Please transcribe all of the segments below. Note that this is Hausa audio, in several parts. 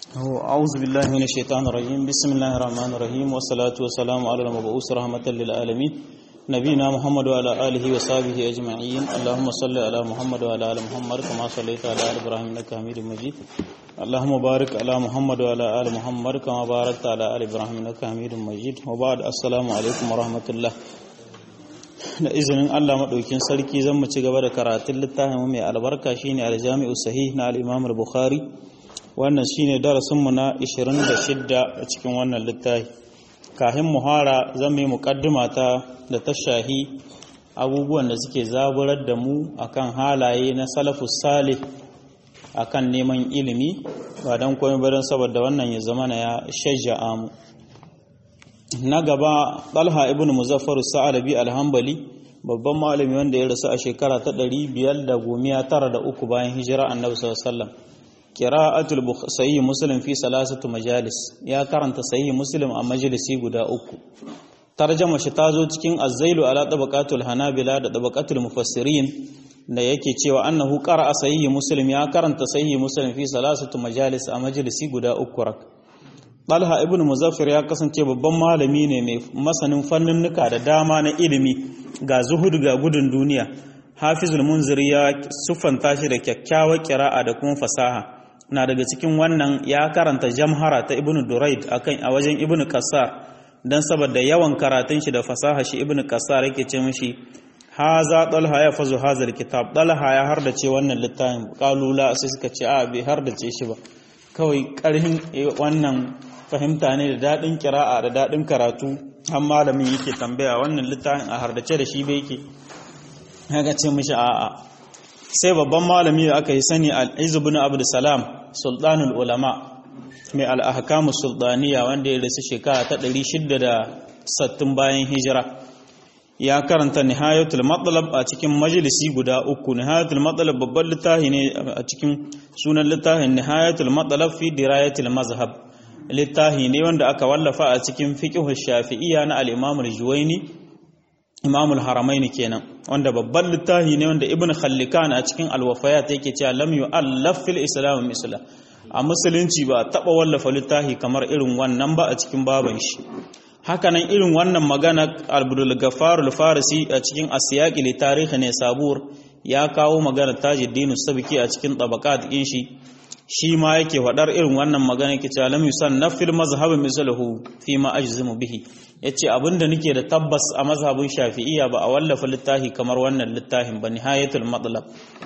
أعوذ بالله من الشيطان الرجيم بسم الله الرحمن الرحيم والصلاة والسلام على المبعوث رحمة للعالمين نبينا محمد وعلى آله وصحبه أجمعين اللهم صل على محمد وعلى آل محمد كما صليت على آل إبراهيم إنك حميد مجيد اللهم بارك على محمد وعلى آل محمد كما باركت على آل إبراهيم إنك حميد مجيد وبعد السلام عليكم ورحمة الله da izinin Allah maɗaukin sarki zan mu ci gaba da karatun littafin mai albarka shine aljami'u sahih na al-Imam al-Bukhari wannan shine darasin mu na 26 a cikin wannan littafi kafin muhara zan yi muqaddima ta da tashahi abubuwan da suke zaburar da mu akan halaye na salafus salih akan neman ilimi ba dan komai ba dan saboda wannan ya zama ya shajja'a mu na gaba ɗalha ibn muzaffar sa'alabi alhambali babban malami wanda ya rasu a shekara ta ɗari biyar da gomiya tara da uku bayan hijira annabi sallallahu qira'atul sahih muslim fi salasatu majalis ya karanta sahih muslim a majalisi guda uku tarjama shi ta zo cikin azzailu ala tabaqatul hanabila da tabaqatul mufassirin da yake cewa annahu qara'a sahih muslim ya karanta sahih muslim fi salasatu majalis a majalisi guda uku rak Talha ibn Muzaffir ya kasance babban malami ne mai masanin fanninnuka da dama na ilimi ga zuhud ga gudun duniya. Hafizul Munziri ya siffanta shi da kyakkyawar kira'a da kuma fasaha. Na daga cikin wannan ya karanta jamhara ta Ibn Duraid akan a wajen Ibn Qassar dan saboda yawan karatun shi da fasaha shi Ibn Qassar yake ce mishi haza Talha ya fazu hazal kitab Talha ya hardace wannan littafin kalula sai suka ce a bai hardace shi ba kawai karhin wannan fahimta ne da daɗin kira'a da daɗin karatu har malamin yake tambaya wannan littafin a hardace da shi bai yake haka ce mishi a'a sai babban malami da aka yi sani al-izu bin abd salam sultanul ulama mai al-ahkamus sultaniya wanda ya rasu shekara ta 660 bayan hijira ya karanta nihayatul matlab a cikin majalisi guda uku nihayatul matlab babban littafi ne a cikin sunan littafin nihayatul matlab fi dirayatul mazhab littafi ne wanda aka wallafa a cikin fiqhu shafi'iyya na al-Imam al-Juwayni Imam al-Haramain kenan wanda babban littafi ne wanda Ibn Khallikan a cikin al-Wafayat yake cewa lam yu'allaf fil Islam misla a musulunci ba taba wallafa littafi kamar irin wannan ba a cikin baban shi hakanan irin wannan magana Abdul Ghaffar al-Farisi a cikin Asyaqi li tarihi ne sabur ya kawo magana Tajuddin Sabki a cikin tabaqat din shi shi ma yake faɗar irin wannan magana yake cewa lam yusannaf fil mazhab mislahu fi ma ajzimu bihi yace abinda nake da tabbas a mazhabin shafi'iyya ba a wallafa littafi kamar wannan littafin ba nihayatul matlab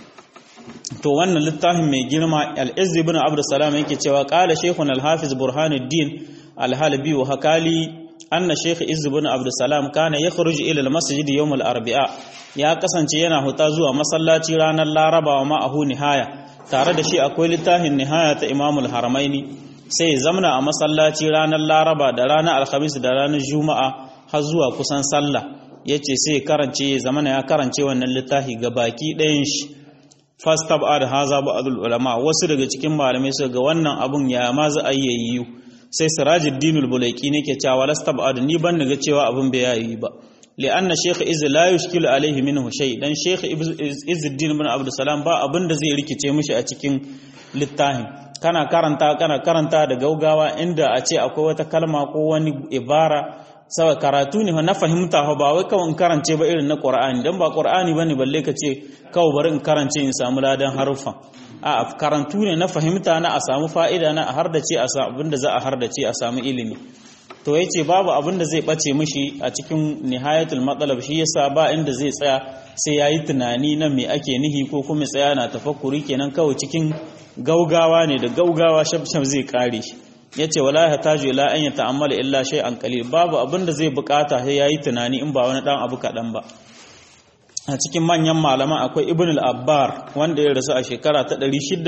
to wannan littafin mai girma al-izz ibn abd salam yake cewa qala shaykhun al-hafiz burhanuddin al-halbi wa hakali anna shaykh izz ibn abd salam kana yakhruj ila al-masjid yawm al-arba'a ya kasance yana huta zuwa masallaci ranar laraba wa ma'ahu nihaya tare da shi akwai littafin nihaya ta imamul haramaini sai ya zamana a masallaci ranar laraba da ranar alhamis da ranar juma'a har zuwa kusan sallah ya ce sai karance ya zamana ya karance wannan littafi ga baki ɗayan shi fastab ad haza ba'dul ulama wasu daga cikin malamai su ga wannan abun ya ma za a yi sai sirajuddin al-bulaiki ne ke cewa lastab ni ban ga cewa abun bai yi ba لأن شيخ إز لا يشكل عليه منه شيء dan شيخ إز الدين بن عبد السلام ba abin da zai rikice mishi a cikin littafin kana karanta kana karanta da gaugawa inda a ce akwai wata kalma ko wani ibara saboda karatu ne na fahimta ba wai kawai in karance ba irin na Qur'ani dan ba Qur'ani bane balle ka ce kawai bari in karance in samu ladan haruffa a karantu ne na fahimta na a samu fa'ida na a hardace a samu abinda za a hardace a samu ilimi to ya ce babu abin da zai ɓace mishi a cikin nihayatul matsalab shi yasa ba inda zai tsaya sai ya yi tunani na me ake nihi ko kuma tsaya na tafakkuri kenan kawai cikin gaugawa ne da gaugawa shabshab zai kare shi ya ce wala ya taju ila an ya ta'ammala illa shay an qalil babu abin da zai bukata sai ya yi tunani in ba wani dan abu kaɗan ba a cikin manyan malaman akwai ibn al-abbar wanda ya rasu a shekara ta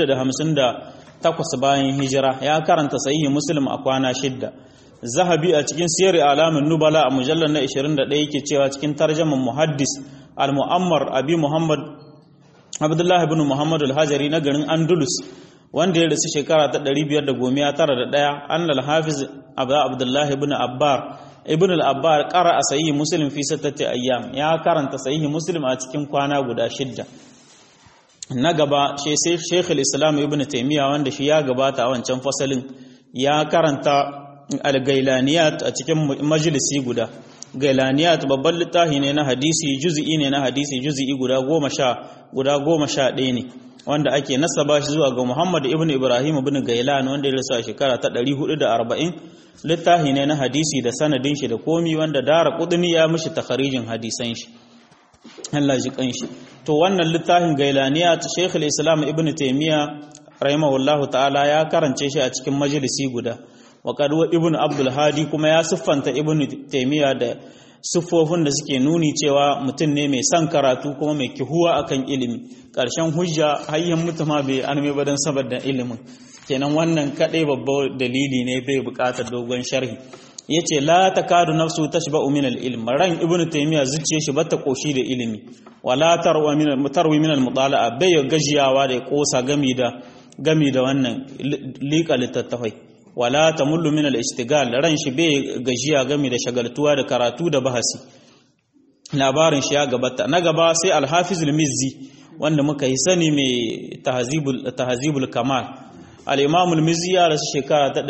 658 bayan hijira ya karanta sahihi muslim a kwana shidda zahabi a cikin siyar alamun nubala a mujallar na 21 yake cewa cikin tarjaman muhaddis al-mu'ammar abi muhammad abdullah ibn muhammad al-hajari na garin andalus wanda ya rasu shekara ta 591 an al-hafiz abu abdullah ibn abbar ibn al-abbar qara a sahihi muslim fi sittati ayyam ya karanta sahihi muslim a cikin kwana guda shidda na gaba sai Sheikh al-Islam Ibn Taymiyyah wanda shi ya gabata a wancan fasalin ya karanta al-gailaniyat a cikin majalisi guda gailaniyat babban littafi ne na hadisi juz'i ne na hadisi juz'i guda goma sha guda goma sha ɗaya ne wanda ake nasaba shi zuwa ga Muhammad ibn Ibrahim ibn Gailan wanda ya rasu a shekara ta 440 littafi ne na hadisi da sanadin shi da komi wanda dara kudini ya mishi takharijin hadisan shi Allah ji kanshi to wannan littafin Gailaniya ta Sheikh islam Ibn Taymiyyah rahimahullahu ta'ala ya karance shi a cikin majalisi guda wa qad Ibn Abdul Hadi kuma ya siffanta Ibn Taymiyyah da siffofin da suke nuni cewa mutum ne mai son karatu kuma mai kihuwa akan ilimi ƙarshen hujja hayyan mutuma bai arme ba don saboda ilimin kenan wannan kaɗai babban dalili ne bai buƙatar dogon sharhi yace la takadu nafsu tashba'u min al-ilm ran ibnu taymiya zuciye shi bata koshi da ilimi wala tarwa min mutarwi min al-mutala'a bai gajiyawa da kosa gami da gami da wannan liƙa littattafai wala tamullu min al-istigal ran shi bai gajiya gami da shagaltuwa da karatu da bahasi labarin shi ya gabata na gaba sai al-hafiz al-mizzi wanda muka yi sani mai tahzibul tahzibul kamal al-imam al-mizzi ya rasu shekara ta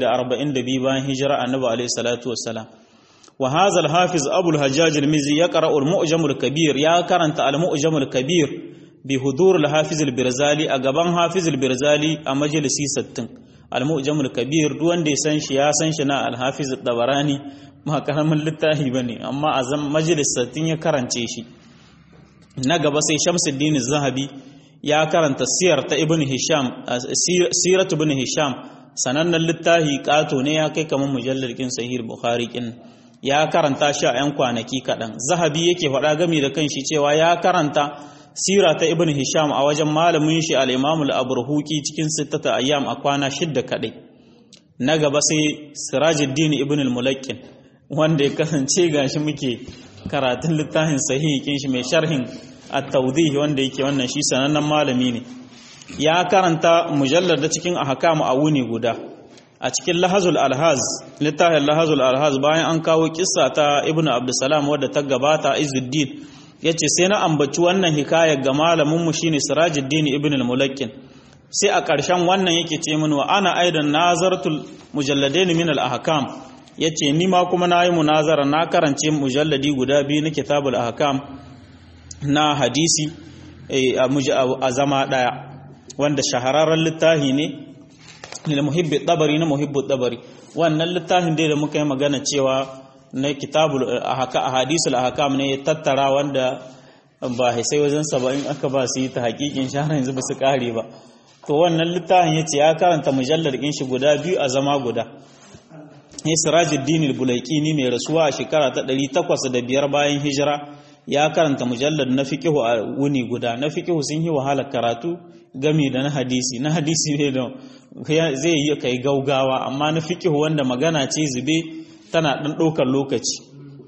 742 bayan hijira annabi alayhi salatu wassalam wa hadha al-hafiz abu al-hajjaj al-mizzi yaqra al-mu'jam al-kabir ya karanta al-mu'jam al-kabir bi hudur al-hafiz al-birzali a gaban hafiz al-birzali a majalisi 60 al-mu'jam al-kabir duk wanda ya san shi ya san shi na al-hafiz al-tabarani ma karamin littafi bane amma a zan majalis 60 ya karance shi na gaba sai shamsuddin zahabi ya karanta siyar ta ibn hisham siratu ibn hisham sanannen littafi kato ne ya kai kamar mujallar kin sahih bukhari kin ya karanta shi a yan kwanaki kaɗan zahabi yake faɗa gami da kanshi cewa ya karanta sira ta ibn hisham a wajen malamin shi al-imam al-aburhuki cikin sittata ayyam a kwana shidda kaɗai na gaba sai sirajuddin ibn al-mulakkin wanda ya kasance gashi muke karatun littafin sahihi kin shi mai sharhin at-tawdih wanda yake wannan shi sanannen malami ne ya karanta mujallar da cikin ahkam a wuni guda a cikin lahazul alhaz littafin lahazul alhaz bayan an kawo kissa ta ibnu abdussalam wadda ta gabata izuddin yace sai na ambaci wannan hikaya ga malamin mu shine sirajuddin ibn al-mulakkin sai a ƙarshen wannan yake ce min wa ana aidan nazartul mujalladain min al-ahkam yace ni ma kuma nayi munazara na karance mujalladi guda biyu na kitabul ahkam na hadisi a zama daya wanda shahararren littafi ne lil muhibbi dabari na muhibbu dabari wannan littafin dai da muka yi magana cewa na kitabul ahadisul ahkam ne ya tattara wanda ba sai wajen saba'in aka ba su yi ta hakikin shahara yanzu ba su kare ba to wannan littafin ya ce ya karanta mujallar ɗin shi guda biyu a zama guda ne sirajuddin al-bulaikini mai rasuwa a shekara ta 805 bayan hijira ya karanta mujallar na fiqihu a wuni guda na fiqihu sun yi wahala karatu gami da na hadisi na hadisi ne da zai yi kai gaugawa amma na fiqihu wanda magana ce zube tana dan ɗaukar lokaci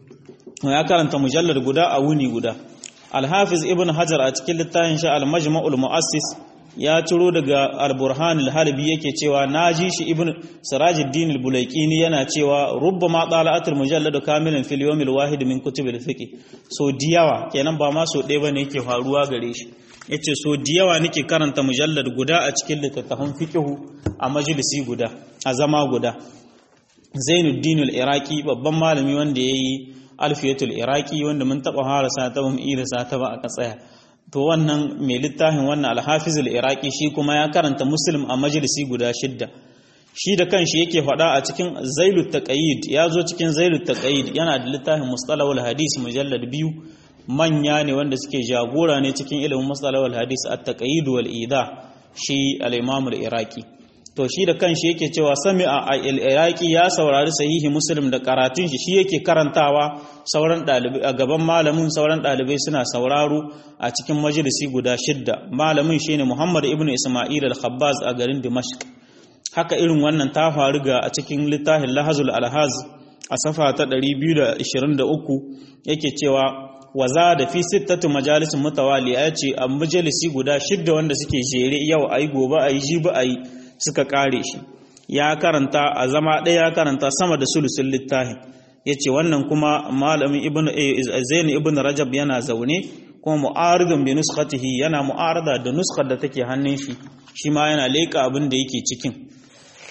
ya karanta mujallar guda a wuni guda al-hafiz ibn hajar a cikin littafin sha al-majma'ul mu'assis ya ciro daga al-burhan al-halbi yake cewa naji shi ibn sirajuddin al-bulaikini yana cewa rubbama tala'atul mujallad kamilan fil yawm al-wahid min kutub al-fiqh so diyawa kenan ba ma so ɗaya bane yake faruwa gare shi yace so diyawa nake karanta mujallad guda a cikin littattafan fiqh a majalisi guda a zama guda Zainuddin al-Iraqi babban malami wanda yayi Alfiyatul Iraqi wanda mun taba harasa ta bamu irasa ta ba aka tsaya to wannan mai littafin wannan alhafiz al-iraqi shi kuma ya karanta muslim a majalisi guda shidda shi da kanshi yake faɗa a cikin zailut taqayid ya zo cikin zailut taqayid yana da littafin mustalahul hadis mujallad biyu manya ne wanda suke jagora ne cikin ilimin mustalahul hadis at-taqayid wal ida shi al-imam al-iraqi to shi da kanshi yake cewa sami'a al-iraqi ya saurari sahihi muslim da karatun shi shi yake karantawa sauran dalibai a gaban malamin sauran dalibai suna sauraro a cikin majalisi guda shidda malamin shine Muhammad ibn Isma'il al-Khabbaz a garin Dimashq haka irin wannan ta faru ga a cikin littafin Lahazul Alhaz a safa ta 223 yake cewa waza da fi sittatu majalisin mutawaliya yace a majalisi guda shidda wanda suke jere yau ayi gobe ayi jibi ayi suka kare shi ya karanta a zama ɗaya ya karanta sama da sulusun littafin ya ce wannan kuma malamin zaini ibn rajab yana zaune kuma mu'aridun bi nuskatihi yana mu'arada da nuskar da take hannun shi shi ma yana leƙa abin da yake cikin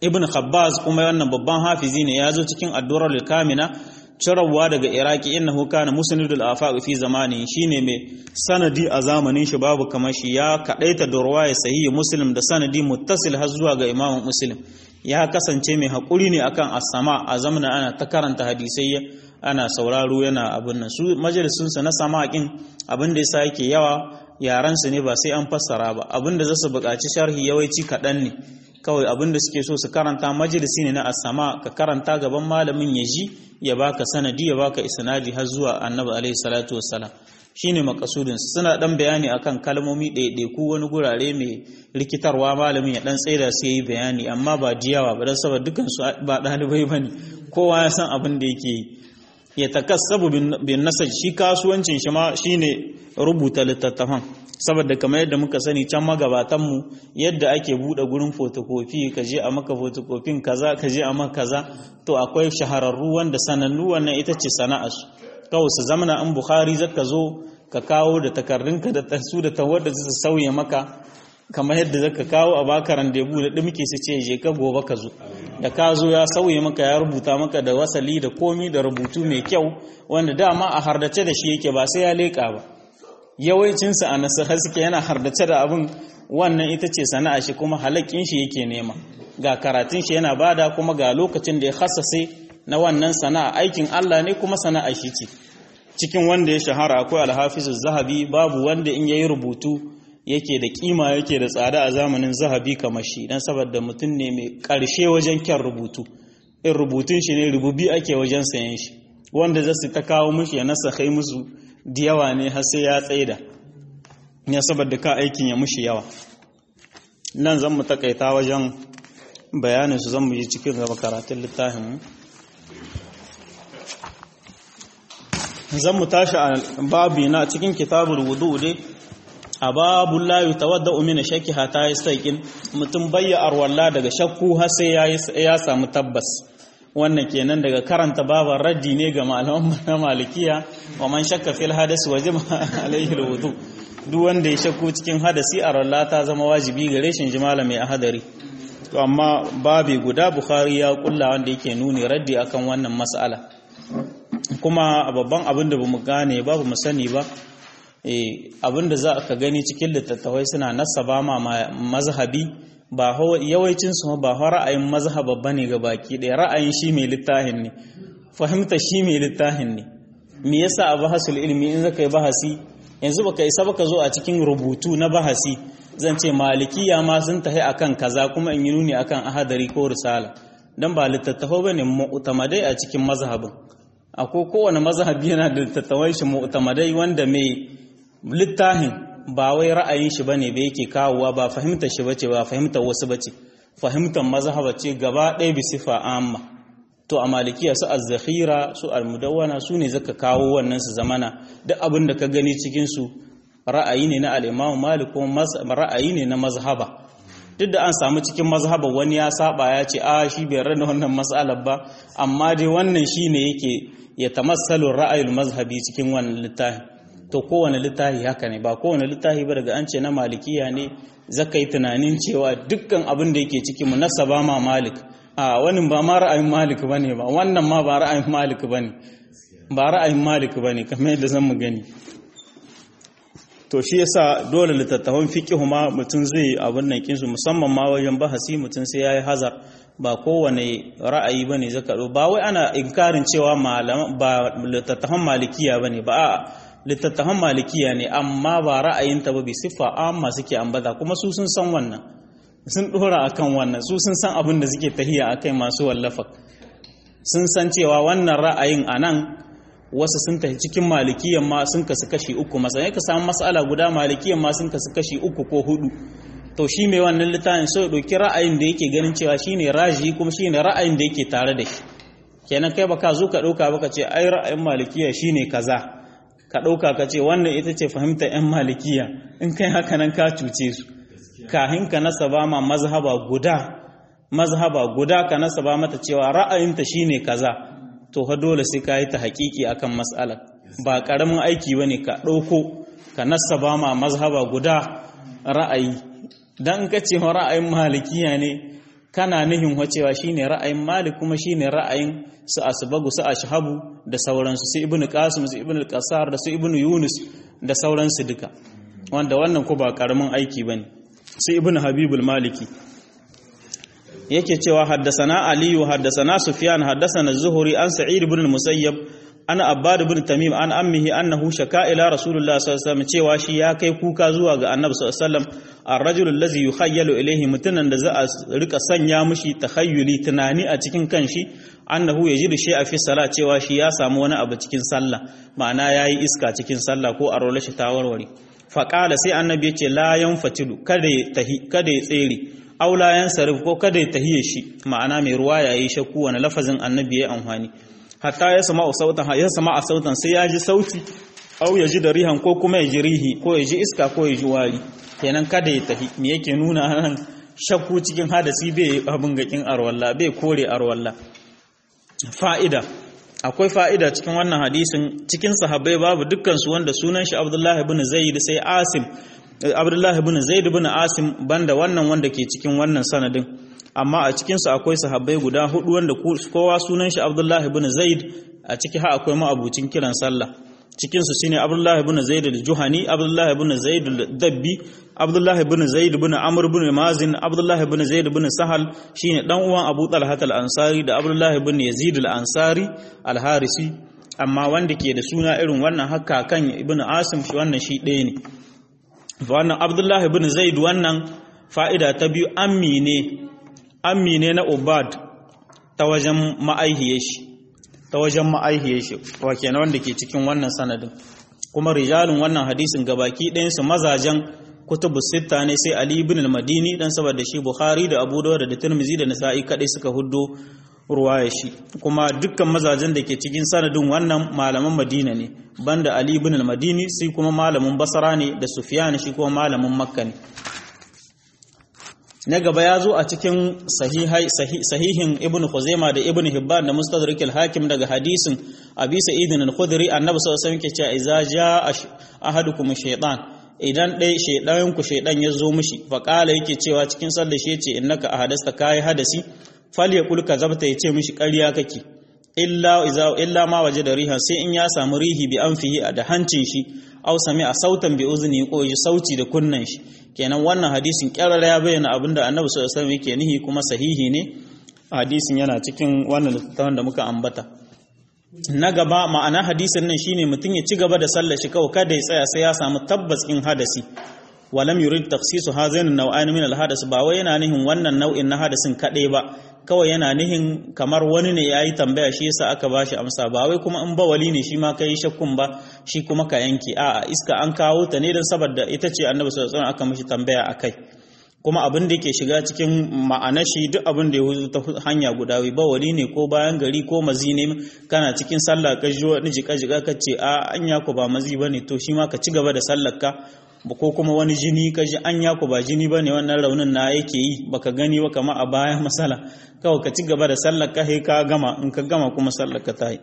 ibn khabbaz kuma wannan babban hafizi ne ya zo cikin addurar kamina cirawa daga iraki innahu kana musnidul afaq fi zamani shine mai sanadi a zamanin shi babu kamar shi ya kadaita da ruwaya sahihi muslim da sanadi muttasil har zuwa ga imam muslim ya kasance mai hakuri ne akan as-sama a zamanin ana ta karanta hadisai ana sauraro yana abin nan su majalisun sa na sama'in abin da yasa yake yawa yaran su ne ba sai an fassara ba abin da zasu buƙaci sharhi yawanci kaɗan ne kawai abin da suke so su karanta majalisi ne na asama ka karanta gaban malamin ya ji ya baka sanadi ya baka isnadi har zuwa annabi alaihi salatu wassalam shine makasudin suna dan bayani akan kalmomi ɗaiɗaiku wani gurare mai rikitarwa malamin ya dan tsaida sai yi bayani amma ba diyawa ba dan saboda dukan su ba ɗalibai bane kowa ya san abin da yake yi ya takassabu bin nasaj shi kasuwancin shi ma shine rubuta littattafan saboda kamar yadda muka sani can magabatanmu yadda ake buɗe gurin fotokofi ka je a maka fotokofin kaza ka je a maka kaza to akwai shahararru wanda sanannu wannan ita ce sana'arsu kawai su zamana in bukhari zaka zo ka kawo da takardunka da su da tawar da su sauya maka kamar yadda zaka kawo a baka randebu da dimke su ce je ka gobe ka zo da ka zo ya sauye maka ya rubuta maka da wasali da komi da rubutu mai kyau wanda dama a hardace da shi yake ba sai ya leƙa ba yawancinsa a nasiha suke yana hardace da abin wannan ita ce sana'a shi kuma halakin shi yake nema ga karatun shi yana bada kuma ga lokacin da ya hassase na wannan sana'a aikin Allah ne kuma sana'a shi ce cikin wanda ya shahara akwai alhafizu zahabi babu wanda in yayi rubutu yake da kima yake da tsada a zamanin zahabi kamar shi dan saboda mutum ne mai karshe wajen kyan rubutu in rubutun shi ne rububi ake wajen sayan shi wanda zasu ta kawo mishi ya nasa kai musu da yawa ne har sai ya tsaida ya saboda ka aikin ya mushi yawa nan zan mu takaita wajen bayanin su zan mu yi cikin gaba karatun littafin zan mu tashi a babi na cikin kitabul wudu dai a babu la yutawadda min shakki hata yastaqin mutum bayya arwalla daga shakku har sai ya samu tabbas wannan kenan daga karanta baban raddi ne ga malaman na malikiya wa man shakka fil hadas wajib alaihi alwudu duk wanda ya shakku cikin hadasi a ralla ta zama wajibi gare shi ji malami a hadari to amma babi guda bukhari ya kulla wanda yake nuni raddi akan wannan mas'ala kuma babban abin da bamu gane ba bamu sani ba eh abin da za ka gani cikin littattafai suna nasaba ma mazhabi ba yawancin su ba ra'ayin mazhaba bane ga baki ɗaya ra'ayin shi mai littafin ne fahimta shi mai littafin ne me yasa a bahasul ilmi in zaka yi bahasi yanzu baka isa baka zo a cikin rubutu na bahasi zan ce malikiya ma sun tahi akan kaza kuma in yi nuni akan ahadari ko risala dan ba littattafai bane mu'tamadai a cikin mazhabin akwai kowane mazhabi yana da littattafai shi mu'tamadai wanda mai littafin ba wai ra'ayin shi bane ba yake kawowa ba fahimtar shi bace ba fahimtar wasu bace fahimtar mazhaba ce gaba ɗaya bi sifa amma to a malikiya su az-zakhira su al-mudawwana su ne zaka kawo wannan su zamana duk abin da ka gani cikin su ra'ayi ne na al-Imam Malik ko ra'ayi ne na mazhaba duk da an samu cikin mazhaba wani ya saba ya ce a shi bai rana wannan mas'alar ba amma dai wannan shine yake ya tamassalu ra'ayul mazhabi cikin wannan littafin to kowane littafi haka ne ba kowane littafi ba daga an ce na malikiya ne zaka yi tunanin cewa dukkan abin da yake ciki munasaba ma malik a wani ba ma ra'ayin malik bane ba wannan ma ba ra'ayin malik bane ba ra'ayin malik bane kamar yadda zan mu gani to shi yasa dole littattafan fiqhu ma mutum zai abin nan kinsu musamman ma wajen bahasi mutum sai yayi hazar ba kowane ra'ayi bane zaka ba wai ana inkarin cewa malama ba littattafan malikiya bane ba a'a littattafan malikiya ne amma ba ra'ayinta ba bi siffa amma suke ambata kuma su sun san wannan sun dora akan wannan su sun san abin da suke tahiya akai masu wallafa sun san cewa wannan ra'ayin anan wasu sun tafi cikin malikiyan ma sun kasu kashi uku masana ka samu mas'ala guda malikiyan ma sun kasu kashi uku ko hudu to shi mai wannan littafin so ya ɗauki ra'ayin da yake ganin cewa shine raji kuma shine ra'ayin da yake tare da shi kenan kai baka zo ka ɗauka baka ce ai ra'ayin malikiya shine kaza ka ɗauka ka ce wannan ita ce fahimtar 'yan malikiya in kai haka nan ka cuce su kahin ka nasaba ma mazhaba guda mazhaba guda ka nasaba mata cewa ra'ayinta shine kaza to fa dole sai ka yi ta haƙiƙi akan mas'alar ba ƙaramin aiki bane ka ɗauko ka nasaba ma mazhaba guda ra'ayi dan ka ce ra'ayin malikiya ne kana nihin wacewa shine ra'ayin malik kuma shine ra'ayin su asbagu su ashhabu da sauransu su ibnu qasim su ibnu qasar da su ibnu yunus da sauransu duka wanda wannan ko ba karamin aiki bane su ibnu habibul maliki yake cewa haddasana aliyu haddasana sufyan haddasana zuhuri an sa'id ibn al-musayyab ana abbad ibn tamim an ammihi annahu shaka ila rasulullah sallallahu alaihi wasallam cewa shi ya kai kuka zuwa ga annabi sallallahu alaihi wasallam ar-rajul allazi yukhayyalu ilayhi mutunan da za a rika sanya mishi takhayyuli tunani a cikin kanshi annahu yajidu shay'a fi salat cewa shi ya samu wani abu cikin sallah ma'ana yayi iska cikin sallah ko a rola shi ta warware faqala sai annabi yace la yanfatilu kada ya tahi kada ya tsere aula yan sarif ko kada ya tahiye shi ma'ana mai ruwa yayi shakku wani lafazin annabi ya amfani hatta ya sama sautan ya sama a sautan sai ya ji sauti au ya ji da rihan ko kuma ya ji rihi ko ya ji iska ko ya ji wari kenan kada ya tahi me yake nuna nan shakku cikin hadasi bai abin gakin arwalla bai kore arwalla fa'ida akwai fa'ida cikin wannan hadisin cikin sahabbai babu dukkan su wanda sunan shi Abdullahi ibn Zaid sai Asim Abdullahi ibn Zaid ibn Asim banda wannan wanda ke cikin wannan sanadin amma a cikinsu akwai sahabbai guda hudu wanda kowa sunan shi Abdullahi ibn Zaid a ciki ha akwai ma'abucin kiran sallah cikinsu shine Abdullahi ibn Zaid al-Juhani Abdullahi ibn Zaid al-Dabbi Abdullahi ibn Zaid ibn Amr ibn Mazin Abdullahi ibn Zaid ibn Sahal shine dan uwan Abu Talha al-Ansari da Abdullahi ibn Yazid al-Ansari al-Harisi amma wanda ke da suna irin wannan haka kan ibn Asim shi wannan shi ɗaya ne wannan Abdullahi ibn Zaid wannan fa'ida ta biyu ammi ne ammi ne na Ubad ta wajen ma'aihiyar shi ta wajen ma'aihiyar shi wa kenan wanda ke cikin wannan sanadin kuma rijalun wannan hadisin gabaki ɗayan su mazajen kutubu sitta ne sai Ali ibn al-Madini dan saboda shi Bukhari da Abu Dawud da Tirmidhi da Nasa'i kadai suka huddo ruwaya shi kuma dukkan mazajen da ke cikin sanadin wannan malaman Madina ne banda Ali ibn al-Madini sai kuma malamin Basra ne da Sufyan shi kuma malamin Makka ne na gaba ya zo a cikin sahihin ibn Khuzaima da ibn Hibban da Mustadrak al-Hakim daga hadisin Abi Sa'id al-Khudri annabi sallallahu alaihi wasallam ke cewa idza jaa ahadukum shaytan idan dai shaydan ku shaydan ya zo mishi fa qala yake cewa cikin sallar shi yace innaka ahadasta kai hadasi falyaqul kazabta yace mishi ƙarya kake illa iza illa ma wajada riha sai in ya samu rihi bi anfihi da hancin shi aw sami'a sautan bi uzni ko ji sauti da kunnan shi kenan wannan hadisin kyarara ya bayyana abinda annabi sallallahu alaihi wasallam yake nihi kuma sahihi ne hadisin yana cikin wannan littafin da muka ambata na gaba ma'ana hadisin nan shine mutum ya ci gaba da sallar shi kawai kada ya tsaya sai ya samu tabbas in hadasi walam yurid takhsisu hazain an-naw'ain min al-hadas ba wai yana nihin wannan nau'in na hadasin kadai ba kawai yana nihin kamar wani ne yayi tambaya shi yasa aka bashi amsa ba wai kuma in bawali ne shi ma kai shakkun ba shi kuma ka yanke a'a iska an kawo ta ne dan saboda ita ce annabi sallallahu alaihi wasallam aka mishi tambaya akai kuma abin da ke shiga cikin ma'ana shi duk abin da ya wuce ta hanya guda wai bawali ne ko bayan gari ko mazi ne kana cikin sallah ka ji wani jika jika ka ce a anya ko ba mazi bane to shi ma ka ci gaba da sallar ka ko kuma wani jini ka ji anya ko ba jini bane wannan raunin na yake yi baka gani ba kama a bayan masala kawai ka ci gaba da sallar ka ka gama in ka gama kuma sallar ka ta yi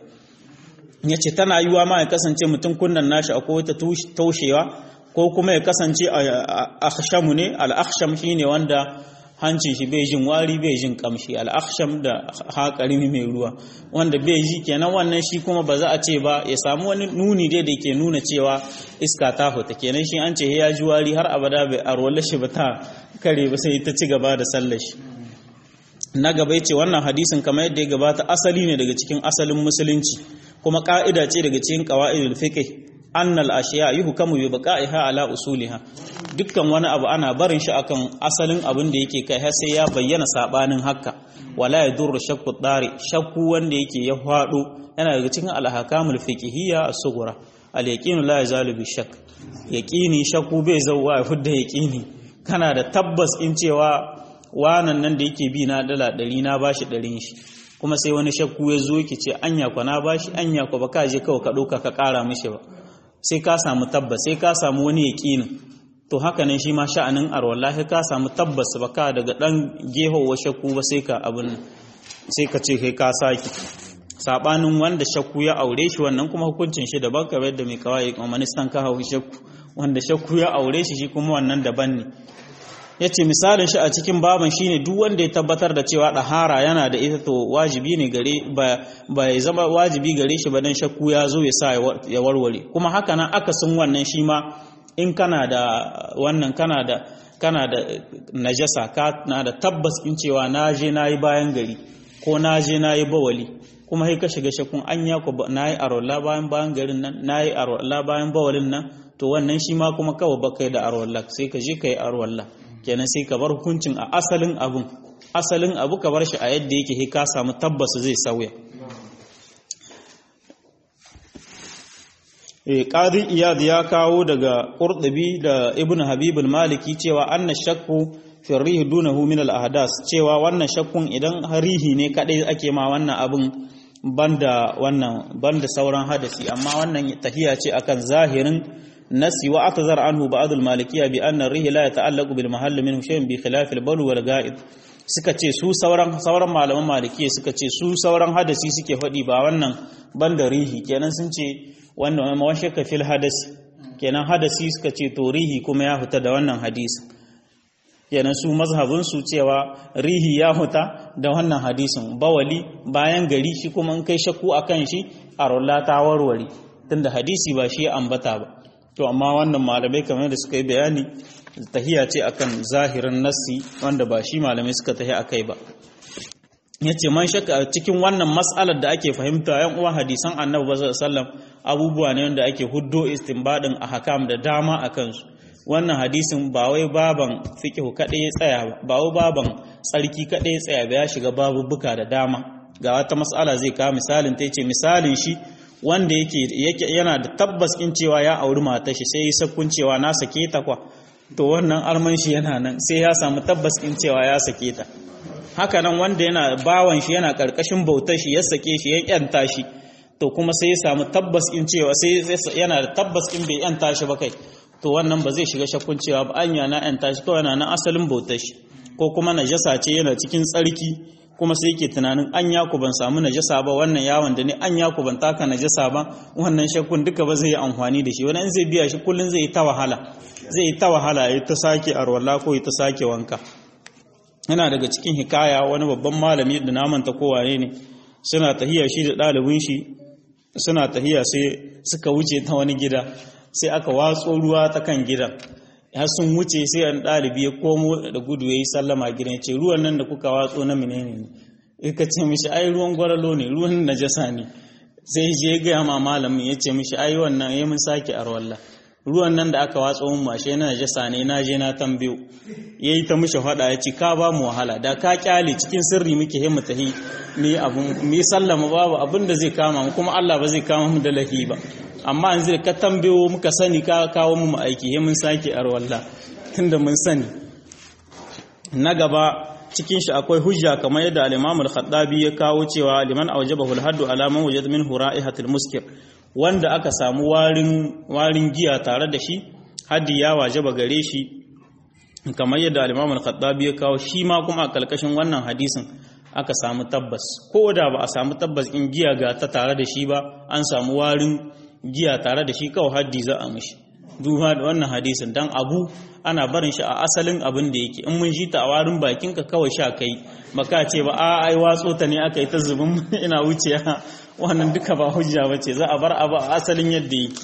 ya ce tana yiwa ma ya kasance mutum kunnan nashi akwai wata taushewa ko kuma ya kasance akhshamu ne al-akhsham shine wanda hancin shi bai jin wari bai jin kamshi al-akhsham da haƙari mai ruwa wanda bai ji kenan wannan shi kuma ba za a ce ba ya samu wani nuni dai da ke nuna cewa iska ta fita kenan shi an ce ya ji wari har abada bai arwala shi ba ta kare ba sai ta ci gaba da sallar shi na gaba ce wannan hadisin kamar yadda ya gabata asali ne daga cikin asalin musulunci kuma ka'ida ce daga cikin qawaidul fiqh annal ashiya yuhkamu bi baqa'iha ala usuliha dukkan wani abu ana barin shi akan asalin abin da yake kai har sai ya bayyana sabanin haka wala yadurru shakku dari shakku wanda yake ya fado yana daga cikin al-ahkamul fiqhiyya as-sughra al-yaqinu la yazalu bi shakk yaqini shakku bai zauwa ya fudda yaqini kana da tabbas in cewa wanan nan da yake bi na dala 100 na bashi 100 shi kuma sai wani shakku ya zo yake ce anya kwa na bashi anya kwa baka je kawai ka dauka ka kara mishi ba sai ka samu tabbas sai ka samu wani yaƙinin to haka nan shi ma sha'anin arwallahi ka samu tabbas ba ka daga ɗan gehowa shakku ba sai ka abin sai ka ce kai ka saki sabanin wanda shakku ya aure shi wannan kuma hukuncin shi daban kamar yadda mai kawai manistan ka hau shakku wanda shakku ya aure shi shi kuma wannan daban ne yace misalin shi a cikin baban shine duk wanda ya tabbatar da cewa dahara yana da ita to wajibi ne gare ba ba ya zama wajibi gare shi ba dan shakku ya zo ya sa ya warware kuma haka nan akasin wannan shi ma in kana da wannan kana da kana da najasa kana da tabbas in cewa na je nayi bayan gari ko na je nayi bawali kuma sai ka shiga shakkun anya ko nayi arwalla bayan bayan garin nan nayi arwalla bayan bawalin nan to wannan shi ma kuma kawai ba kai da arwalla sai ka je kai arwalla kenan sai ka bar hukuncin a asalin abun asalin abu ka bar shi a yadda yake sai ka samu tabbas zai sauya eh qadi iyad ya kawo daga qurtubi da ibn habib maliki cewa anna shakku fi rih dunahu min al ahdas cewa wannan shakkun idan harihi ne kadai ake ma wannan abun banda wannan banda sauran hadasi amma wannan tahiya ce akan zahirin nasi wa atazar anhu ba'd al malikiyya bi anna rih la yata'allaqu bil mahall minhu shay'un bi khilaf al bawl wal ga'id suka ce su sauran sauran malaman malikiyya suka ce su sauran hadasi suke faɗi ba wannan banda rihi kenan sun ce wannan ma shakka fil hadasi kenan hadasi suka ce to rihi kuma ya huta da wannan hadisi kenan su mazhabin su cewa rihi ya huta da wannan hadisin bawali bayan gari shi kuma in kai shakku akan shi a rolla ta warware tunda hadisi ba shi ya ambata ba to amma wannan malamai kamar da suka yi bayani tahiya ce akan zahirin nassi wanda ba shi malamai suka tahi akai ba yace man shakka cikin wannan mas'alar da ake fahimta yan uwa hadisan annabi sallallahu alaihi wasallam abubuwa ne wanda ake huddo istinbadin ahkam da dama akan su wannan hadisin ba wai baban fiqh kadai ya tsaya ba ba wai baban tsarki kadai ya tsaya ba ya shiga babubuka da dama ga wata mas'ala zai kawo misalin ta yace misalin shi wanda yake yana da tabbas in cewa ya auri matar shi sai ya sakkun cewa na sake ta kwa to wannan arman shi yana nan sai ya samu tabbas in cewa ya sake ta haka nan wanda yana bawan shi yana karkashin bautar shi ya sake shi ya kyanta shi to kuma sai ya samu tabbas in cewa sai yana da tabbas in bai yanta shi ba kai to wannan ba zai shiga shakkun cewa ba anya na yanta shi kawai na asalin bautar shi ko kuma najasa ce yana cikin tsarki kuma sai yake tunanin an yaku ban samu najasa ba wannan yawon da ne an yaku ban taka najasa ba wannan shakkun duka ba zai yi amfani da shi wani in zai biya shi kullun zai yi ta wahala zai yi ta wahala ya ta sake arwala ko ya ta sake wanka yana daga cikin hikaya wani babban malami da namanta kowane ne suna tahiya shi da ɗalibin shi suna tahiya sai suka wuce ta wani gida sai aka watso ruwa ta kan gidan har sun wuce sai an ɗalibi ya komo da gudu ya yi sallama gidan ce ruwan nan da kuka watso na menene ne ka ce mishi ai ruwan gwaralo ne ruwan najasa ne sai je gaya ma malamin ya ce mishi ai wannan ya mun sake arwalla ruwan nan da aka watso mun mashe na najasa ne na je na tambayo yayi ta mishi fada ya ce ka ba mu wahala da ka kyale cikin sirri muke himmu tahi mi abun mi sallama babu abin da zai kama mu kuma Allah ba zai kama mu da lahi ba amma yanzu da ka tambayo muka sani ka kawo mu aiki he mun sake arwalla tunda mun sani na gaba cikin shi akwai hujja kamar yadda al-Imam al-Khattabi ya kawo cewa liman awjabahu al-haddu ala man wajada min ra'ihatil muskir wanda aka samu warin warin giya tare da shi haddi ya wajaba gare shi kamar yadda al-Imam al-Khattabi ya kawo shi ma kuma a kalkashin wannan hadisin aka samu tabbas ko da ba a samu tabbas in giya ga ta tare da shi ba an samu warin giya tare da shi kawai haddi za a mishi duba da wannan hadisin dan abu ana barin shi a asalin abin da yake in mun ji ta a warin bakin ka kawai sha kai baka ce ba a ai watso ta ne aka yi ta zubin ina wuce wannan duka ba hujja bace za a bar abu a asalin yadda yake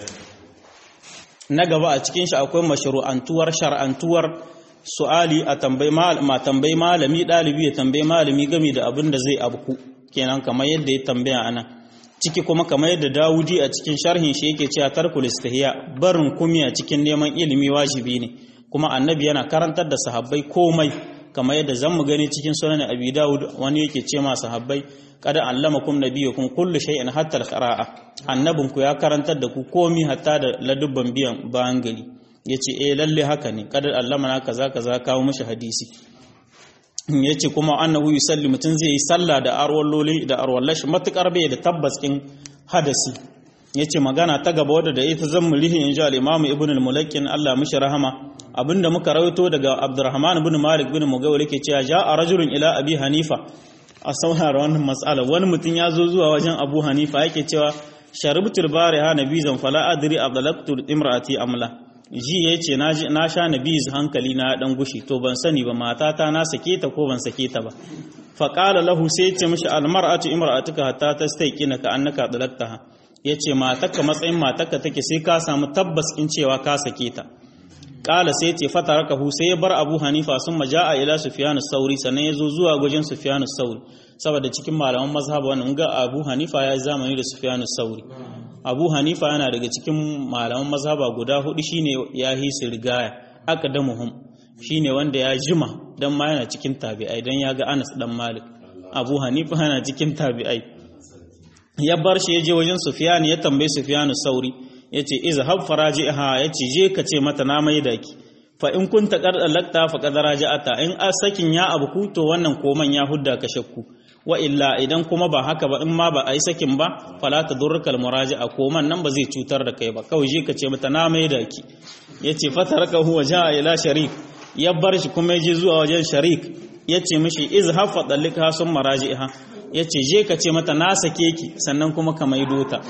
na gaba a cikin shi akwai mashru'antuwar shar'antuwar su'ali a tambayi ma tambayi malami dalibi ya tambayi malami game da abin da zai abku kenan kamar yadda ya tambaya anan ciki kuma kamar yadda Dawudi a cikin sharhin shi yake cewa tarkul istihya barin kumiya cikin neman ilimi wajibi ne kuma annabi yana karantar da sahabbai komai kamar yadda zamu gani cikin sunan Abi Dawud wani yake ce ma sahabbai kada allamakum nabiyukum kullu shay'in hatta al-qira'a annabin ku ya karantar da ku komai hatta da ladubban biyan bayan gari yace eh lalle haka ne kada allamana kaza kaza kawo mishi hadisi ya ce kuma annahu yusalli mutum zai yi sallah da arwalloli da arwallashi matukar bai da tabbas in hadasi ya ce magana ta gaba wadda da ita zan mulihin in ji al'imamu ibn al-mulakin Allah mishi rahama abinda muka rawaito daga abdurrahman ibn malik ibn mugawar yake cewa ja a rajulun ila abi hanifa a saurara wannan matsala wani mutum ya zo zuwa wajen abu hanifa yake cewa sharibtul bari ha nabizan fala adri abdalaktu imraati amla ji yace na sha nabiz hankali na dan gushi to ban sani ba matata na sake ta ko ban sake ta ba fa qala lahu sai yace mishi al mar'atu imra'atuka hatta tastaqina ka annaka dalaktaha yace matarka matsayin matarka take sai ka samu tabbas in cewa ka sake ta kala sai ce fatarakahu sai ya bar abu hanifa sun maja'a ila sufyan sauri sannan ya zo zuwa gwajin sufyan sauri saboda cikin malaman mazhab wannan ga abu hanifa ya zamani da sufyan sauri abu hanifa yana daga cikin malaman mazhaba guda hudu shine ya hisi rigaya aqdamuhum shine wanda ya jima dan ma yana cikin tabi'ai dan ya ga Anas dan Malik abu hanifa yana cikin tabi'ai ya bar shi ya je wajen sufyan ya tambaye sufyan sauri ya ce izhab faraji'ha ya ce je ka ce mata na mai da ki fa in kunta qad alakta fa qad raja'ata in a sakin ya abu ku to wannan koman ya hudda ka shakku wa illa idan kuma ba haka ba in ma ba ai sakin ba fala tadurruka almuraji'a koman nan ba zai cutar da kai ba kawai je ka ce mata na mai da ki yace fataraka huwa ja'a ila sharik ya bar shi kuma ya je zuwa wajen sharik yace mishi izhab fa dalika sun maraji'ha yace je ka ce mata na sake ki sannan kuma ka maido ta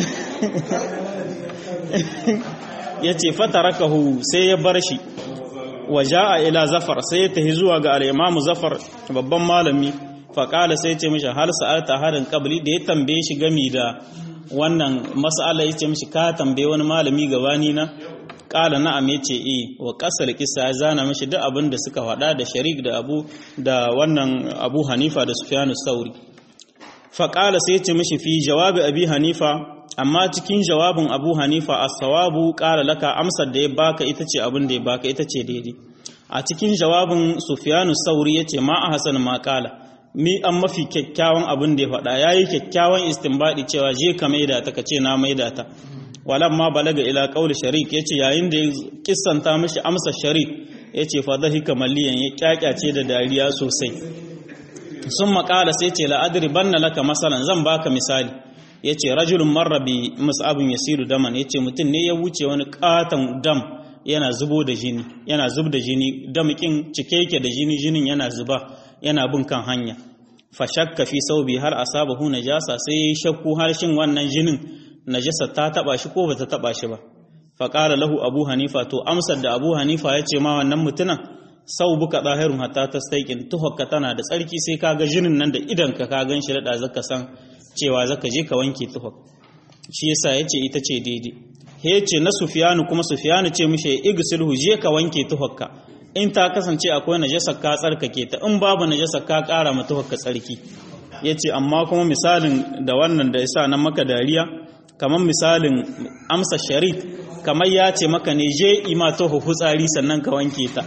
ya ce fatarakahu sai ya bar shi wa ja'a ila zafar sai ya tahi zuwa ga al-imamu zafar babban malami faƙala sai ce mishi hal sa'alta harin qabli da ya tambaye shi gami da wannan mas'ala ya ce mishi ka tambaye wani malami gabani na ƙala na'am ya ce eh wa ƙasar kisa ya zana mishi duk abin da suka faɗa da sharik da abu da wannan abu hanifa da sufyanu sauri faƙala sai ce mishi fi jawabi abi hanifa amma cikin jawabin abu hanifa a sawabu ƙara laka amsar da ya baka ita ce abin da ya baka ita ce daidai a cikin jawabin sufiyanu sauri ya ce ma a hasan ma ƙala mi an mafi kyakkyawan abin da ya faɗa ya yi kyakkyawan istinbaɗi cewa je ka maida ta ka ce na maida ta walan ma balaga ila ƙauli sharik ya ce yayin da ya kissanta mishi amsar sharik ya ce fa zahika maliyan ya kyakyace da dariya sosai sun maƙala sai ce la'adri banna laka masalan zan baka misali ya ce rajulun marrabi mus'abin yasiru daman ya ce mutum ne ya wuce wani katon dam yana zubo da jini yana zub da jini damakin cike yake da jini jinin yana zuba yana bin kan hanya fa shakka fi saubi har asabahu najasa sai yayi shakku har shin wannan jinin najasa ta taba shi ko bata taba shi ba fa qala lahu abu hanifa to amsar da abu hanifa ya ce ma wannan mutunan sau buka ɗahirun hatta ta staikin tuhakka tana da tsarki sai ka ga jinin nan da idan ka ka gan shi da zaka san cewa zaka je ka wanke tuhak shi yasa yace ita ce daidai he ce na sufiyanu kuma sufiyanu ce mishi igsilhu je ka wanke tuhakka in ta kasance akwai najasa ka tsarkake ta in babu najasa ka kara ma tuhakka tsarki yace amma kuma misalin da wannan da yasa nan maka dariya kamar misalin amsa sharik kamar ya ce maka ne je ima tuhu hutsari sannan ka wanke ta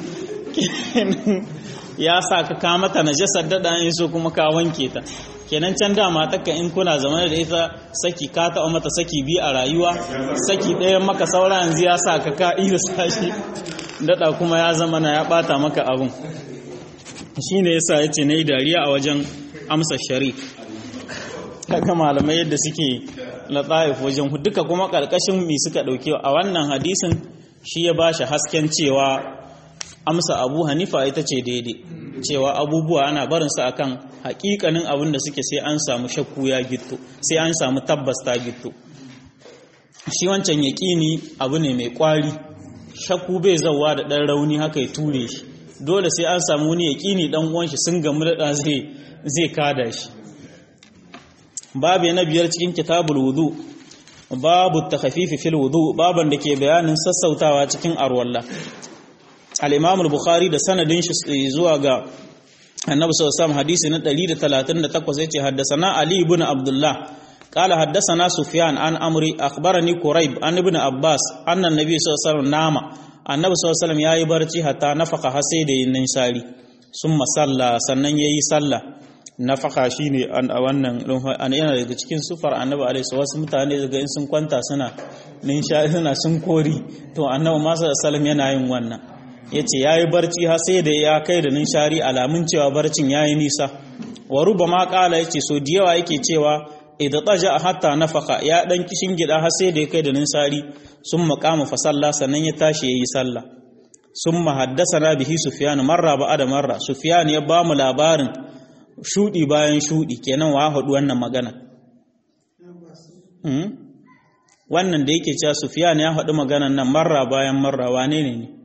ya sa ka kamata najasar dada in so kuma ka wanke ta kenan can da matarka in kuna zama da ita saki ka taɓa mata saki biyu a rayuwa saki ɗayan maka saura yanzu ya sa ka ka iya sashi daɗa kuma ya zama na ya ɓata maka abin shi ne yasa ya ce na yi dariya a wajen amsa shari kaga malamai yadda suke latsaif wajen duka kuma ƙarƙashin mi suka ɗauke a wannan hadisin shi ya ba shi hasken cewa amsa abu hanifa ita ce daidai cewa abubuwa ana barinsu akan hakikanin abin da suke sai an samu shakku ya gitto sai an samu tabbas ta gitto shi wancan yaƙini abu ne mai ƙwari shakku bai zauwa da ɗan rauni haka ya ture shi dole sai an samu wani yaƙini ɗan uwan shi sun gamu da zai zai kada shi babu na biyar cikin kitabul wudu babu takhafifi fil wudu baban da ke bayanin sassautawa cikin arwalla al-imam al-bukhari da sanadin shi zuwa ga annabi sallallahu alaihi hadisi na 138 yace haddathana ali ibn abdullah qala haddathana sufyan an amri akhbarani quraib an ibn abbas anna annabi sallallahu alaihi wasallam nama annabi sallallahu alaihi wasallam yayi barci hatta nafaka har sai da yin shari summa salla sannan yayi sallah nafaka shine an wannan an yana daga cikin sufar annabi alaihi wasu mutane daga in sun kwanta suna ninshari suna sun kori to annabi ma sallallahu alaihi wasallam yana yin wannan ya ce ya yi barci har sai da ya kai da nishari alamun cewa barcin ya yi nisa wa ruba ma kala ya ce so da yawa yake cewa idan tsaja a hatta nafaka ya dan kishin gida har sai da ya kai da nishari sun makama fa sallah sannan ya tashi ya yi sallah sun mahaddasa na bihi sufiyan marra ba da marra sufiyan ya ba mu labarin shudi bayan shudi kenan wa haɗu wannan magana wannan da yake cewa Sufyan ya faɗi maganan nan marra bayan marra wane ne ne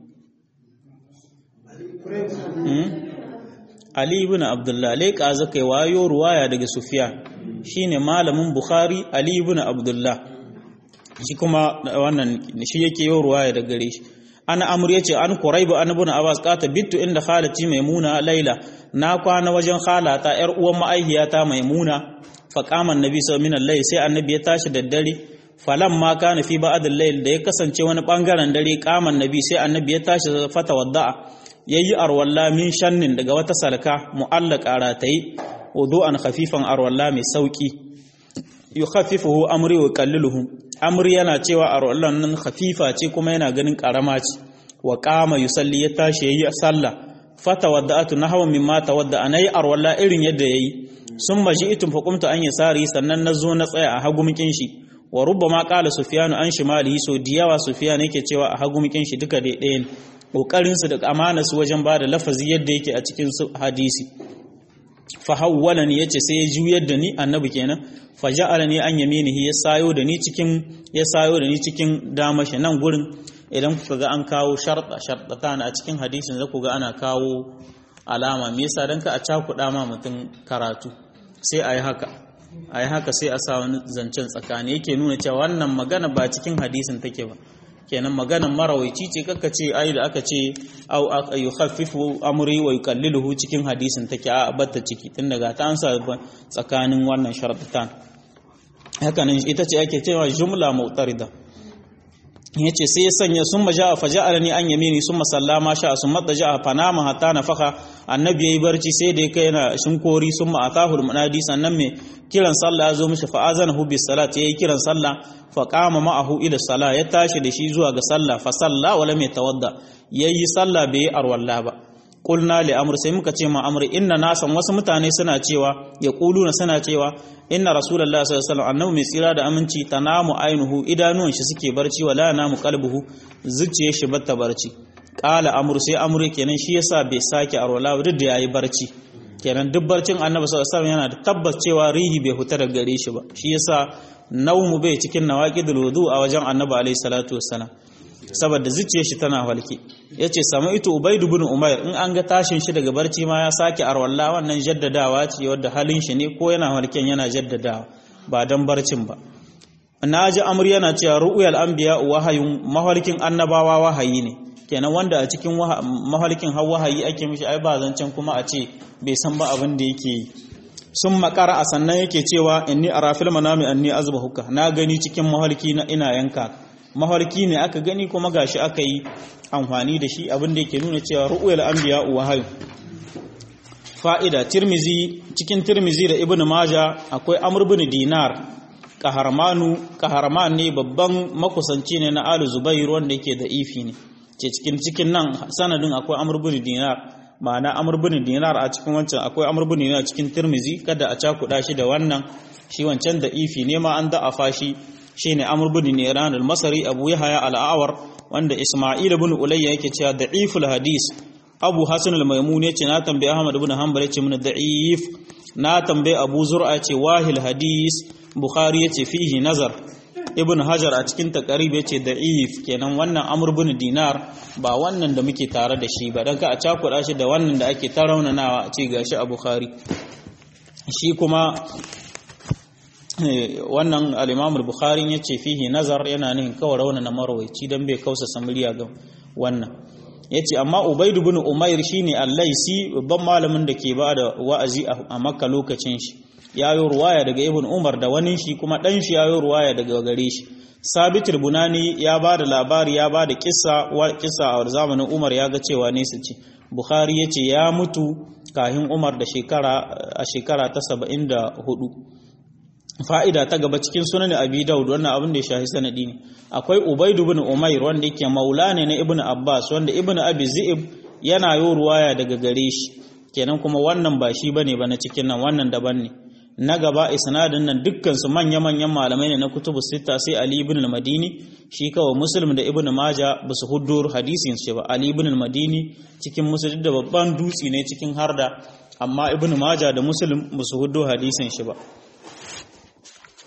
Ali ibn Abdullah leƙa zaka wayo ruwaya daga Sufyan shine malamin Bukhari Ali ibn Abdullah shi kuma wannan shi yake yi ruwaya daga gare shi ana amur yace an Quraibu an ibn Abbas qata bittu inda khalati Maimuna Laila na kwana wajen khalata yar uwan ma'aihiyata Maimuna fa qama annabi sallallahu alaihi wasallam sai annabi ya tashi da dare falan ma kana fi ba'd al-layl da ya kasance wani bangaren dare qama annabi sai annabi ya tashi fata wadda'a yayi arwalla min shannin daga wata salka mu'allaka ratayi wudu'an khafifan arwalla mai sauki yukhaffifuhu amri wa qalliluhu amri yana cewa arwallan nan khafifa ce kuma yana ganin karama ce wa qama yusalli ya tashi yayi sallah fata wadda'atu nahwa mimma tawadda anai arwalla irin yadda yayi summa ji'tum fa qumtu an yasari sannan nazo na tsaya a hagumkin shi wa rubbama qala sufyanu an shimalihi so diyawa sufyan yake cewa a hagumkin shi duka dai ɗayan kokarin su da amana su wajen bada lafazi yadda yake a cikin hadisi fa hawwalani yace sai ya juyar da ni annabi kenan fa ja'alani an yaminihi ya sayo da ni cikin ya sayo da ni cikin damashi nan gurin idan kuka ga an kawo sharda shardatan a cikin hadisin za ku ga ana kawo alama me yasa dan ka a cakuɗa ma mutum karatu sai ayi haka ayi haka sai a sa wani zancen tsakani yake nuna cewa wannan magana ba cikin hadisin take ba kenan maganan marawaici ce kaka ce ai da aka ce au yukhaffifu amri wa yuqalliluhu cikin hadisin take a batta ciki tun daga ta ansa tsakanin wannan sharadatan haka nan ita ce ake cewa jumla mu'tarida yace sai ya sanya sun maja fa ja'alani an yamini summa sallama sha sun madda ja'a fanama hatta nafaka annabi yayi barci sai da kai yana shinkori summa atahu almunadi sannan me kiran sallah ya zo mishi fa azanahu bis salat yayi kiran sallah fa qama ma'ahu ila salah ya tashi da shi zuwa ga sallah fa salla wala mai tawadda yayi sallah bai arwalla ba qulna li amr sai muka ce ma amr inna nasan wasu mutane suna cewa ya quluna suna cewa inna rasulullahi sallallahu alaihi wasallam annabi mai tsira da aminci tanamu ainuhu idanuwan shi suke barci wala namu qalbuhu zuciyar shi bata barci qala amr sai amr kenan shi yasa bai sake arwala duk da yayi barci kenan duk barcin annabi sallallahu alaihi wasallam yana da tabbas cewa rihi bai huta daga gare shi ba shi yasa naumu bai cikin nawaqidul wudu a wajen annabi alaihi salatu wassalam saboda zuciyar shi tana halke yace samaitu ubayd ibn umayr in an ga tashin shi daga barci ma ya sake arwalla wannan jaddadawa ce wadda halin shi ne ko yana halken yana jaddadawa ba dan barcin ba naji amr yana cewa ru'yal anbiya wahayun mahalkin annabawa wahayi ne kenan wanda a cikin mahalkin har wahayi ake mishi ai ba zancen kuma a ce bai san ba abin da yake yi sun makara a sannan yake cewa inni arafil manami anni azbahuka na gani cikin mahalki na ina yanka mafarki ne aka gani kuma gashi aka yi amfani da shi abin da yake nuna cewa ru'uyal anbiya wahayu fa'ida tirmizi cikin tirmizi da ibnu maja akwai amr bin dinar qaharmanu qaharman ne babban makusanci ne na alu zubair wanda yake da ifi ne ce cikin cikin nan sanadin akwai amr bin dinar ma'ana amr bin dinar a cikin wancan akwai amr bin dinar cikin tirmizi kada a cakuda shi da wannan shi wancan da ifi ne ma an da'afa shi shine Amr bin Niran al-Masri Abu Yahya al-Awar wanda Isma'il ibn Ulayya yake cewa da'iful hadis Abu Hasan al-Maimun yace na tambaye Ahmad ibn Hanbal yace mun da'if na tambaye Abu Zur'a yace wahil hadis Bukhari yace fihi nazar Ibn Hajar a cikin taqrib yace da'if kenan wannan Amr bin Dinar ba wannan da muke tare da shi ba dan ka a cakuɗa shi da wannan da ake taraunanawa a ce gashi a Bukhari shi kuma wannan al-Imam al-Bukhari yace fihi nazar yana nihin kawai rauna na marwaici dan bai kausa samuriya ga wannan yace amma Ubayd ibn Umayr shine al-Laisi babban malamin da ke bada wa'azi a Makka lokacin shi yayo ruwaya daga Ibn Umar da wani shi kuma dan shi yayo ruwaya daga gare shi Sabit bunani ya bada labari ya bada kissa wa kissa a zamanin Umar ya ga cewa ne su ci Bukhari yace ya mutu kahin Umar da shekara a shekara ta 74 fa'ida ta gaba cikin sunan abi daud wannan abin da ya shahi sanadi ne akwai ubaid ibn umair wanda yake maula ne na ibn abbas wanda ibn abi zi'ib yana yo ruwaya daga gare shi kenan kuma wannan ba shi bane ba na cikin nan wannan daban ne na gaba isnadin nan dukkan su manya manyan malamai ne na kutubu sita sai ali ibn al-madini shi kawai muslim da ibn maja ba su huddo hadisin shi ba ali ibn al-madini cikin muslim da babban dutsi ne cikin harda amma ibn maja da muslim ba su huddo hadisin shi ba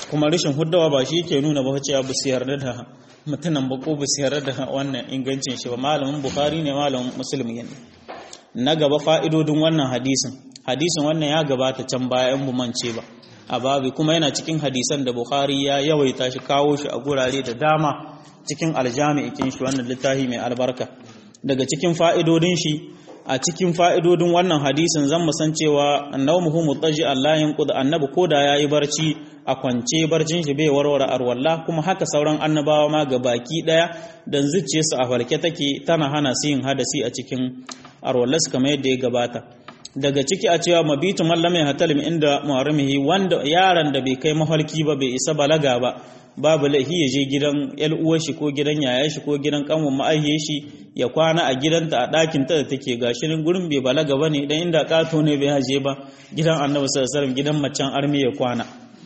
kuma rashin huddawa ba shi ke nuna ba cewa ba su yarda da mutunan ba ko ba su yarda da wannan ingancin shi ba malamin bukhari ne malamin muslim ne na gaba fa'idodin wannan hadisin hadisin wannan ya gabata can baya in mance ba a babi kuma yana cikin hadisan da bukhari ya yawaita shi kawo shi a gurare da dama cikin aljami'ikin shi wannan littafi mai albarka daga cikin fa'idodin shi a cikin fa'idodin wannan hadisin zan mu san cewa annawmuhu mutaji Allah yanqud annabi koda yayi barci a kwance barcin shi bai warware arwalla kuma haka sauran annabawa ma ga baki daya dan zuciyarsu a farke take tana hana su yin hadasi a cikin arwallas kamar yadda ya gabata daga ciki a cewa mabitu mallamai hatalim inda muharramihi wanda yaran da bai kai mafarki ba bai isa balaga ba babu laifi ya je gidan yar uwar shi ko gidan yaya shi ko gidan kanwan ma'aihiyar shi ya kwana a gidanta a ɗakin ta da take gashirin gurin bai balaga ba ne dan inda kato ne bai haje ba gidan annabi sallallahu alaihi gidan macen armi ya kwana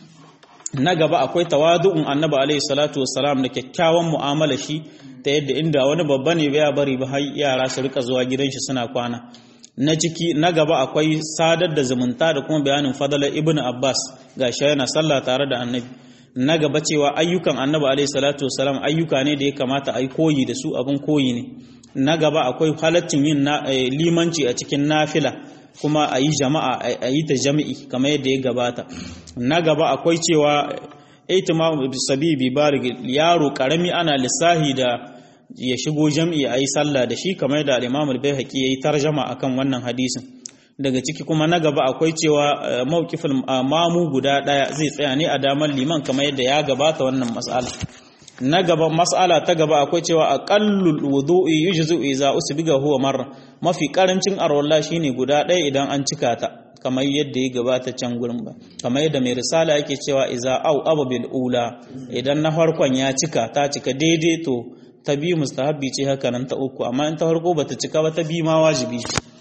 na gaba akwai tawadu'un annabi alaihi salatu wassalam da kyakkyawan mu'amala shi ta yadda inda wani babba ne bai bari ba har yara su rika zuwa gidan shi suna kwana na ciki na gaba akwai sadar da zumunta da kuma bayanin fadalar ibnu abbas gashi yana sallah tare da annabi na gaba cewa ayyukan annabi alaihi salatu wasalam ayyuka ne da ya kamata a yi koyi da su abin koyi ne na gaba akwai halaccin yin limanci a cikin nafila kuma a yi jama'a a yi ta jami'i kamar yadda ya gabata na gaba akwai cewa aitima sabibi barig yaro karami ana lissahi da ya shigo jami'i a yi sallah da shi kamar yadda al-imam al-baihaqi yayi tarjama akan wannan hadisin daga ciki kuma na gaba akwai cewa mawkifin mamu guda daya zai tsaya ne a damar liman kamar yadda ya gabata wannan mas'ala na gaba mas'ala ta gaba akwai cewa aqallul wudu'i yujzu idza usbiga huwa marra mafi karancin arwalla shine guda daya idan an cika ta kamar yadda ya gabata can gurin ba kamar yadda mai risala yake cewa iza au abu bil ula idan na farkon ya cika ta cika daidai to ta biyu mustahabbi ce haka nan ta uku amma in ta farko bata cika ba ta biyu ma wajibi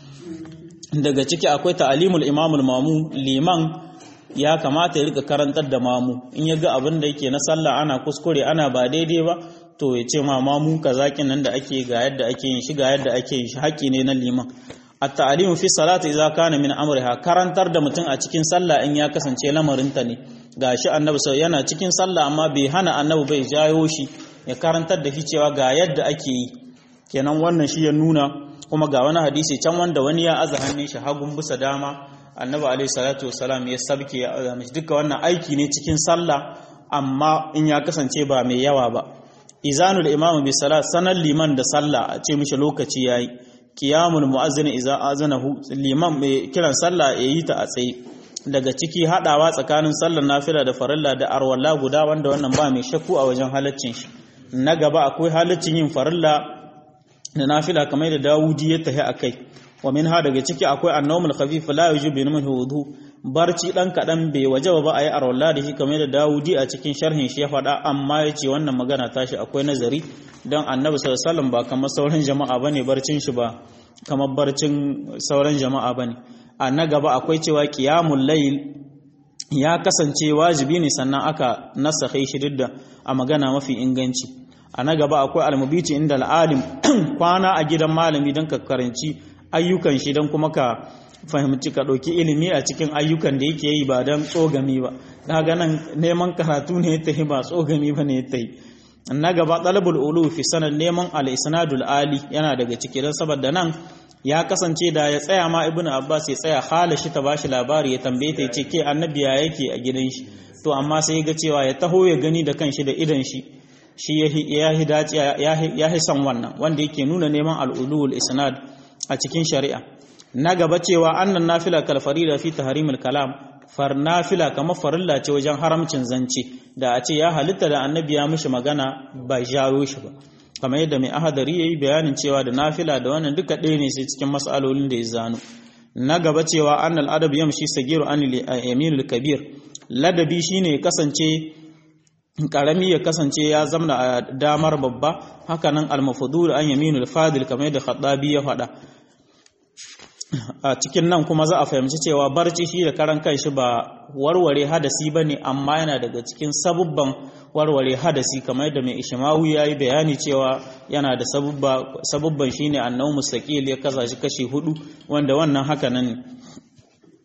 daga ciki akwai ta'alimul imamul mamu liman ya kamata ya rika karantar da mamu in ya ga abin da yake na sallah ana kuskure ana ba daidai ba to ya ce ma mamu kazakin nan da ake ga yadda ake yin shi ga yadda ake yin shi haƙƙi ne na liman at-ta'limu fi salati idza kana min amriha karantar da mutum a cikin sallah in ya kasance lamarinta ne gashi annabi sai yana cikin sallah amma bai hana annabi bai jayo shi ya karantar da shi cewa ga yadda ake yi kenan wannan shi ya nuna kuma ga wani hadisi can wanda wani ya aza hannun shi hagun bisa dama annabi alaihi salatu wasalam ya sabke ya aza mishi duka wannan aiki ne cikin sallah amma in ya kasance ba mai yawa ba izanul imamu bi salat sanan liman da sallah a ce mishi lokaci yayi qiyamul muazzin idza azanahu liman mai kiran sallah yayi ta a tsaye daga ciki hadawa tsakanin sallar nafila da farilla da arwalla guda wanda wannan ba mai shakku a wajen halaccin shi na gaba akwai halaccin yin farilla da nafila kamar da Dawudi ya tahi akai wa minha daga ciki akwai annawmul khafif la yujibu minhu wudu barci dan kadan bai wajaba ba ayi arwalla da shi kamar da Dawudi a cikin sharhin shi ya faɗa amma yace wannan magana tashi akwai nazari dan Annabi sallallahu alaihi wasallam ba kamar sauran jama'a bane barcin shi ba kamar barcin sauran jama'a bane a na gaba akwai cewa qiyamul layl ya kasance wajibi ne sannan aka nasakhe shi duk da a magana mafi inganci a na gaba akwai almubici inda al'alim kwana a gidan malami don ka karanci ayyukan shi don kuma ka fahimci ka ɗauki ilimi a cikin ayyukan da yake yi ba don tsogami ba na nan neman karatu ne ta yi ba tsogami ba ne ta yi na gaba ɗalibul ulu fi sanar neman al-isnadul ali yana daga ciki don saboda nan ya kasance da ya tsaya ma ibnu abbas ya tsaya hala shi ta bashi labari ya tambaye ta ya ce ke annabi ya yake a gidan shi to amma sai ga cewa ya taho ya gani da kanshi da idan shi shi ya hi son wannan wanda yake nuna neman al'ulul isnad a cikin shari'a na gaba cewa annan nafila kal farida fi tahrimil kalam far nafila kamar farilla ce wajen haramcin zance da a ce ya halitta da annabi ya mishi magana ba jaro shi ba kamar yadda mai ahadari yayi bayanin cewa da nafila da wannan duka ɗaya ne sai cikin mas'alolin da ya zano na gaba cewa annal adab yamshi sagiru anil yaminul kabir ladabi shine kasance karami ya kasance ya zamna a damar babba hakanan almafudul an yaminul fadil kamar yadda khaddabi ya faɗa a cikin nan kuma za a fahimci cewa barci shi da karan kanshi ba warware hadasi bane amma yana daga cikin sabubban warware hadasi kamar yadda mai ishmawu ya yi bayani cewa yana da sabubban shine annau mustaqil ya kasa shi kashi hudu wanda wannan haka nan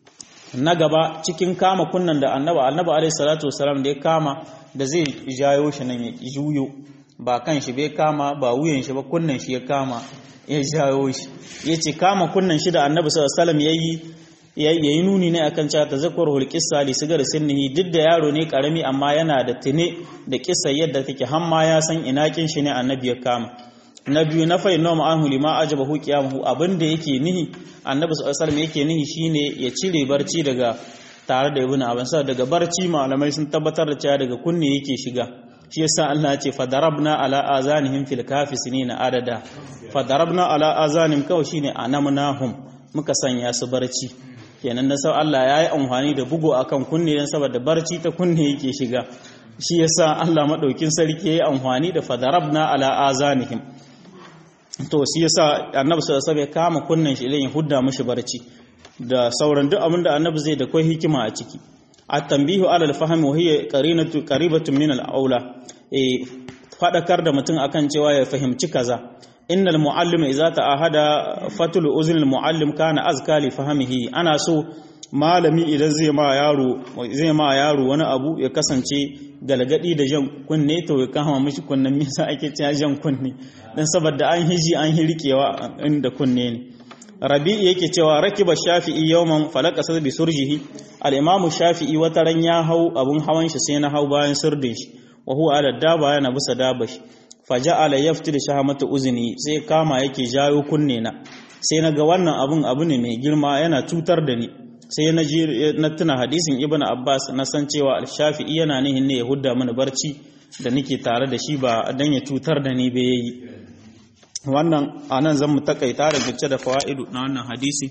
na gaba cikin kama kunnan da annaba annaba alaihi salatu wasalam da ya kama da zai jayo shi nan ya juyo ba kan shi bai kama ba wuyan shi ba kunnan shi ya kama ya jayo shi ya ce kama kunnan shi da annabi sallallahu alaihi wasallam yayi yayi nuni ne akan cewa tazakkurul qissa li sigar sinnihi duk da yaro ne karami amma yana da tune da kissa yadda take har ma ya san ina kin shi ne annabi ya kama na biyu na fa inna ma'ahu lima ajabahu qiyamuhu abinda yake nihi annabi sallallahu alaihi wasallam yake nihi shine ya cire barci daga tare da ibnu abbas daga barci malamai sun tabbatar da cewa daga kunne yake shiga shi yasa Allah ya ce fadarabna ala azanihim fil kafi sinina adada fadarabna ala azanihim kawai shine anamnahum muka sanya su barci kenan na sau Allah ya yi amfani da bugu akan kunne don saboda barci ta kunne yake shiga shi yasa Allah maɗaukin sarki ya yi amfani da fadarabna ala azanihim to shi yasa annabi sallallahu alaihi kama kunnen shi idan ya hudda mishi barci da sauran duk abin da annabi zai da kai hikima a ciki at-tanbihu ala al-fahmi wa hiya qarinatu qaribatun min al-aula eh fadakar da mutum akan cewa ya fahimci kaza innal muallima idza ta'ahada fatul uznil muallim kana azka li fahmihi ana so malami idan zai ma yaro zai ma yaro wani abu ya kasance galgadi da jan kunne to ya kama mishi kunnen me yasa ake cewa jan kunne dan saboda an hiji an hirkewa inda kunne ne rabi'i yake cewa rakiba shafi'i yawman falaka sa bi surjihi al-imamu shafi'i wata ran ya hau abun hawan shi sai na hau bayan sirdin shi wa huwa ala daba yana bisa dabashi faja'ala yaftir shahamata uzni sai kama yake jayo kunne na sai naga wannan abun abu ne mai girma yana cutar da ni sai na ji na tuna hadisin ibnu abbas na san cewa al-shafi'i yana nihin ne ya hudda mana barci da nake tare da shi ba dan ya cutar da ni ba yayi wannan anan zan mu takaita da gice da fawaidu na wannan hadisi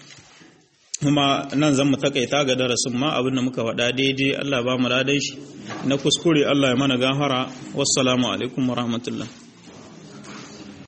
kuma nan zan mu takaita ga darasin ma abin da muka faɗa daidai Allah ba mu ladan shi na kuskure Allah ya mana gahara wassalamu alaikum warahmatullahi